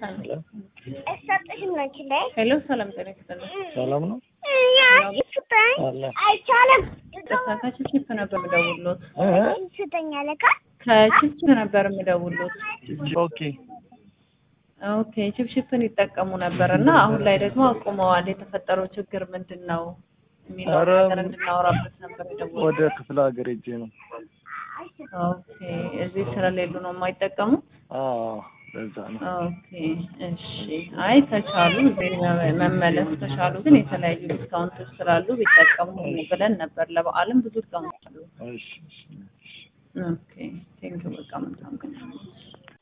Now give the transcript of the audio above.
እሰጥሽም ነው ችላይ ሄሎ ሰላም ጤና ይስጥልኝ። ሰላም ነው ስጠኝ አለ አይቻልም። ከችፕችፕ ነበር የምደውልሎት። እ? ስጠኝ አለካ ከችፕችፕ ነበር የምደውልሎት። ኦኬ ኦኬ ችፕችፕን ይጠቀሙ ነበር እና አሁን ላይ ደግሞ አቁመዋል። የተፈጠረው ችግር ምንድን ነው የሚለው ኧረ ነገር እንድናወራበት ነበር የደወልኩት። ወደ ክፍለ ሀገር ሄጄ ነው። ኦኬ እዚህ ስለሌሉ ነው የማይጠቀሙት? አዎ ለዛ ነው። ኦኬ እሺ። አይ ከቻሉ እዚህ መ- መመለስ ከቻሉ ግን የተለያዩ ዲስካውንቶች ስላሉ ቢጠቀሙ ብለን ነበር። ለበዓልም ብዙ ዲስካውንት አሉ። እሺ እሺ። ኦኬ ቴንክ በቃ መልካም ቀን